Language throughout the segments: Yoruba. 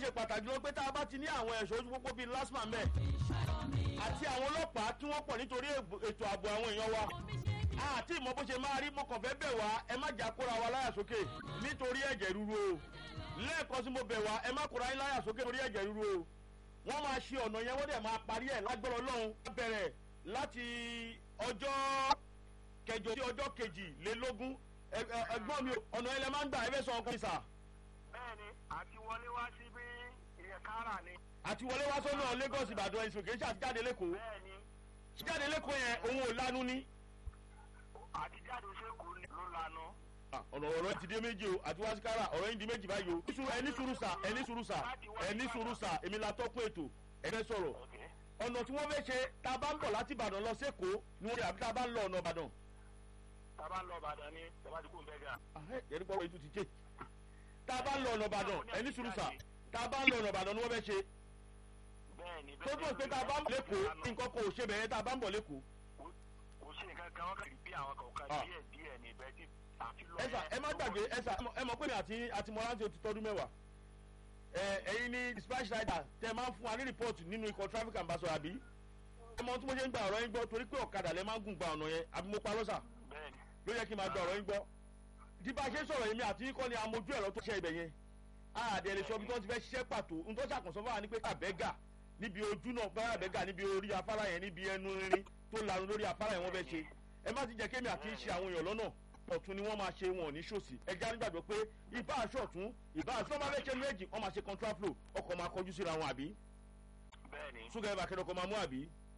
ṣe pàtàkì lọ pé tá a bá ti ní àwọn ẹ̀ṣọ́ ojú pópó bíi lásìmà mẹ́ àti àwọn ọlọ́pàá tí wọ́n pọ̀ nítorí ètò ààbò àwọn èèyàn wa àti ìmọ̀ bó ṣe máa rí mo kàn fẹ́ bẹ̀ wá ẹ má jà kóra wa láyà sókè nítorí ẹ̀jẹ̀ ríru o lẹ́ẹ̀kan tí mo bẹ̀ wá ẹ má kóra yín láyà sókè nítorí ẹ̀jẹ̀ ríru o wọ́n máa ṣe ọ̀nà yẹn wọ́n dẹ̀ máa parí ẹ̀ lágbára ọlọ́run bẹ̀rẹ̀ láti ọjọ́ kẹjọ sí ọjọ́ kejìlélógún ẹgbọ́n mi ọ̀nà ẹlẹ́ máa ń gbà ẹ fẹ́ sọ ọkùnrin sà. bẹ́ẹ̀ni àti wọlé wá sí bí ìyẹn kára ni. àti wọlé wá sọ́nà lagos ìbàdàn ẹ̀sìn òkè ṣe àti jáde lẹ́kọ̀ọ́ bẹ́ẹ̀ni jáde lẹ́kọ̀ọ́ yẹn òun ò lanu ní. àti jáde sẹ́kù ló lanu. ọ̀nà ọ̀rọ̀ ti dé méjì o àti wá sí kára ọ̀rọ̀ yín di méjì báyìí o. ẹni sùúrù sà ẹni sùúrù sà ẹni sùúrù sà èmi la tọ́kùn ètò ẹ fẹ́ sọ̀rọ̀ ọ̀nà tí wọ́n fẹ́ ṣe tá a bá ń bọ̀ láti ìbàdàn lọ sẹ́kọ̀ọ́ ni wọ́n rí àbí tá a bá ń lọ ọ̀nà ìbàdàn. tá a bá ń lọ ìbàdàn ni tẹ́lá ti kú ń bẹ́ gà. ẹni pọ̀ ètò ti jẹ́ tá a bá ń lọ ọ̀nà ìbàdàn ẹni sùúrù sà tá a bá ń lọ ọ̀nà ìbàdàn ni wọ́n fẹ́ ṣe. bẹ́ẹ̀ni tó tó pé tá a bá ń bọ̀ lẹ́kọ̀ọ́ nǹkan kò ṣe bẹ̀rẹ̀ tá a bá ń bọ̀ lẹ́kọ̀ọ́. kò sí nǹkan kan wọ́n kàn rí bí àwọn kọ̀ọ̀kan díẹ̀ díẹ̀ ní ibẹ̀ tí àfi lọ ẹ sà ẹ má gbàgbé ẹ sà ẹ mọ̀ pé mi àti àti mọ̀láńtì ó ti tọ́dún mẹ́wàá ẹ ẹyin ní dispatch rider tẹ máa ń fún wa ní report nínú ikọ̀ traffic ambassador àbí ẹ mọ tí mo ṣe ń gba ọ̀rọ̀ yín gbọ́ torí pé ọ̀kadà lẹ máa ń gùn gba ọ̀nà yẹn àbí mo parọ́ sà bẹ́ẹ̀ni ló yẹ kí n máa gba ọ̀rọ̀ yín gbọ́ bí bá a ṣe ń sọ̀rọ̀ yìí mi àti yín kọ́ ni amójú ẹ̀rọ tó ṣe ibẹ̀ yẹn àdé lè sọ bí wọ́n ti fẹ́ ṣiṣẹ́ pàtó n tó ṣàkóso fún wa ní pé àbẹ́gà níbi ojú náà bá àbẹ́gà níbi orí afárá yẹn níbi ẹnu rin tó lanu lórí afárá yẹn wọ́n fẹ́ ṣe ẹ má ti jẹ́ kémi àti ṣe àwọn èèyàn lọ́nà ọ̀tún ni wọ́n máa ṣe wọn ò ní ṣòsì ẹja nígbàgbọ́ pé ìbá aṣọ ọ̀tún ìbá aṣọ ọmọ abẹ́ṣẹ́ méjì wọ́n máa ṣe contraflow ọkọ̀ máa kọjú síra wọn àbí bẹ́ẹ̀ni ṣúgà ẹ̀bà kẹ́dọ̀kọ̀ máa mú àbí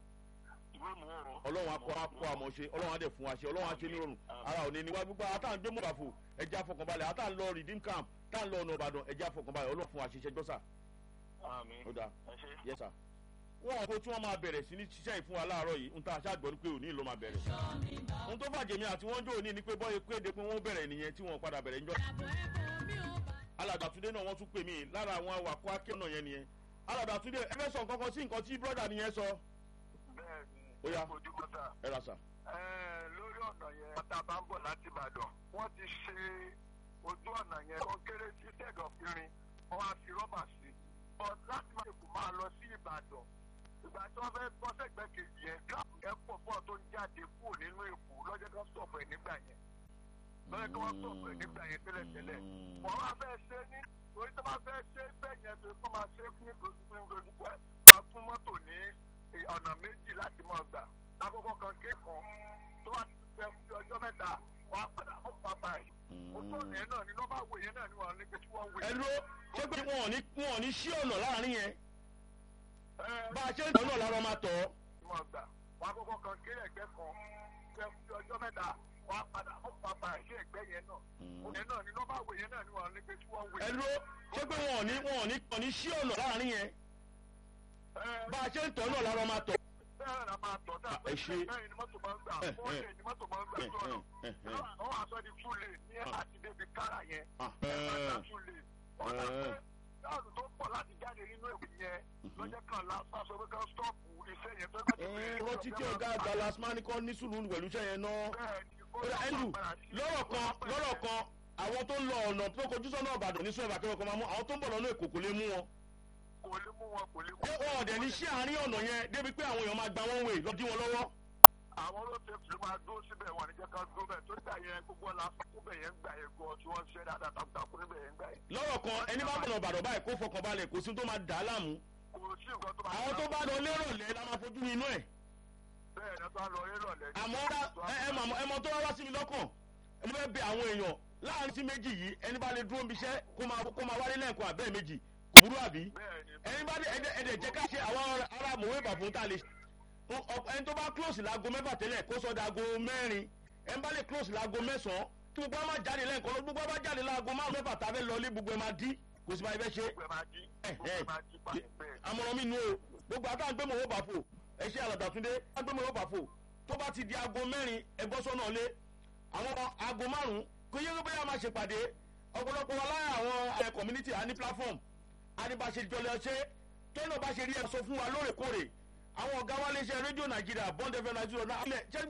ìwé mú o. ọlọ́run akọ akọ àmọ́ ṣe ọlọ́run adẹ̀ fún wa ṣe ọlọ́run aṣe nírọ̀rùn ara òní ni wá gbogbo àtàn gbé mọ̀bàfò ẹja fọkànbalẹ̀ àtàn lọ redeem camp tàn lọ ọ̀nà ìbàdàn ẹja fọkànbalẹ̀ ọlọ́run fún wa ṣe ṣẹjọ́ sà àmì ó dáa ẹ ṣe. yẹ sà. wọn kò tí wọn máa bẹ̀rẹ̀ sí ní ṣiṣẹ́ ìfún wa láàárọ̀ yìí ń ta aṣáàgbọ́n ní pé òní ló máa bẹ̀rẹ̀. ohun tó bàjẹ́ mi àti wọ́n jó òní ni pé bọ́yẹ kéde pé wọ́n bẹ̀rẹ̀ nìyẹn tí wọ́n padà bẹ̀rẹ̀ ńjọ́. alàgbàtúndé náà wọ́n tún pè mí lára àwọn awakọ̀ akẹ́kọ̀ọ́ náà yẹn nìyẹn. alàgbàtúndé ẹ fẹ́ sọ nǹkan kan sí nǹkan tí brọ́dà nìyẹn sọ. bẹ́ẹ̀ni Ó yá. ojú kọta. ẹ ra sà. Ẹ, lórí ọ̀nà yẹn ọ̀tá bá ń bọ̀ láti ìbàdàn wọ́n ti ṣe ojú ọ̀nà yẹn tó kéré sí sẹ́gàn fínrin wọ́n á fi rọ́bà sí but láti máa kò máa lọ sí ìbàdàn ìgbà tí wọ́n fẹ́ bọ́ sẹ́gbẹ́ kejì yẹn káàpù yẹn pọ̀ fún ọ tó ń jáde kúrò nínú èkó lọ́jọ́ tó sọ̀fọ̀ ẹ̀ nígbà yẹn lọ́jọ́ tó wọ́n sọ̀fọ̀ ẹ̀ nígbà yẹn tẹ́lẹ̀tẹ́lẹ̀ wọ́n wá fẹ́ ṣe ní orí tó bá fẹ́ ṣe bẹ́ẹ̀ yẹn tó kọ́ máa ṣe fún ìgbòdúgbò máa fún mọ́tò ní ọ̀nà méjì láti máa gbà lákòókò kan kéèkan tó wá ti fẹ́ fi ọjọ́ mẹ́ta wọ́n á padà fún bàbá yìí ojú ọ̀nà yẹn náà ni nọ́mbà wo yẹn náà ni wọ́n ní pé tí wọ́n wé. ẹ dúró ṣé pé wọn ò ní wọn ò ní ṣí ọ̀nà láàrin yẹn ẹ bá a ṣe ń tọ́ náà lára máa tọ̀ ọ́. wọ́n gbà wọ́n àkókò kan kéré ẹ̀gbẹ́ kan fẹ́ fi ọjọ́ mẹ́ta wọ́n á padà fún bàbá yìí ẹ̀gbẹ́ yẹn náà yẹn náà ni nọ́mbà wo yẹn náà ni wọ́n ní pé tí wọ́n wé. ẹ dúró ṣé pé wọn ò ní wọn ò ní wọn ò ní ṣí ọ̀nà láàrin yẹn ẹ bá a ṣe ń tọ́ náà lára máa tọ̀. bẹ́ẹ̀ ni a máa tọ̀ tá ẹ ṣe. bẹ́ẹ̀ ni mọ́tò máa ń gbà ẹ, fọ́ọ̀lì ẹ. ni mọ́tò máa ń gbà sọ̀rọ̀ wọ́n wá sọ di túlẹ̀ ní àti débi kára yẹn túlẹ̀ wọ́n dà pé dáàbò tó pọ̀ láti jáde nínú èkó yẹn lọ́jọ́ kan lásán sọ pé ká stọ́ọ̀pù iṣẹ́ yẹn tó gbà rántí tí ọ̀gá àgbà lasmani kan ní sùúrù pẹ̀lú iṣẹ́ yẹn náà. ẹlù lọ́rọ̀ kan lọ́rọ̀ kan àwọn tó ń lọ ọ̀nà tó kojú sọ́nà ọ̀bàdàn ní sọ́ọ̀bà kẹwàá kan máa mú àwọn tó ń bọ̀ lọ́nà èkó kò lè mú wọn. kò lè mú wọn kò lè mú ṣé wọn ọ̀dẹ̀ ní sí àárín ọ̀nà yẹn débi pé àwọn èèyàn máa gba wọn wè lọ dí wọn lọ́wọ́. àwọn olóṣèlú fi máa dúró síbẹ̀ wọn níjẹ́ ká dúró bẹ̀ tó dà yẹn gbogbo ọ̀la fúnbẹ̀ yẹn gbà yẹn gan tí wọ́n ṣe dáadáa takuntakun níbẹ̀ yẹn gbà yẹn. lọ́rọ̀ kan ẹni bá bọ̀nà ọ̀bàdàn báyìí kó fọkàn balẹ̀ kò sí tó máa dà á láàmú. kò sí nǹkan tó máa àwọn tó bá lọ lérò lẹ́ la máa fojú inú ẹ̀. bẹ́ẹ̀ ni tó ń lọ yé lọ́lẹ̀. àmọ́ ẹ ẹ mọ̀ ẹ mọ̀ tó wá wá sí mi lọ́kàn mo fẹ́ bẹ àwọn èèyàn láàrin sí méjì yìí ẹni bá lè dúró níbi iṣẹ́ kó máa kó máa wálé lẹ́ẹ̀kan àbẹ́ẹ̀ méjì kò burú àbí bẹ́ẹ̀ ni ẹni bá dé ẹdẹ ẹdẹ jẹ́ ká ṣe àwọn ará mòwe bàfún tá a lè ṣe ẹni tó bá close láago mẹ́fà tẹ́lẹ̀ kó sọ dago mẹ́rin ẹni bá lè close láago mẹ́sàn-án tí gbogbo àwọn máa jáde lẹ́ẹ̀kan lọ gbogbo àwọn máa jáde láago márùn mẹ́fà tá a fẹ́ lọ lé gbogbo ẹ̀ máa dí kò sí máa fẹ́ ṣe gbogbo ẹ̀ máa jí gbogbo ẹ̀ máa jí pàṣẹ bẹ́ẹ̀. àmọ̀ràn mi nu o gbogbo àtàwọn gbé mòwe bàfò ẹ ṣe àlàdàtúndé wọ́n gbé mòwe bàfò tó bá ti di aago mẹ́rin ẹgbọ́ sọ́nà lé àwọn aago márùn kò yẹ kó bóyá máa ṣèpàdé ọ̀pọ̀lọpọ̀ wa lára àwọn ẹ̀ community á ní platform á ní bá ṣe jọlẹ̀ ọṣẹ́ tẹ́lẹ̀ bá ṣe rí ẹ sọ fún wa lóòrèkóòrè àwọn ọ̀gá wa lè ṣe rédíò nàìjíríà bond fm nàìjíríà náà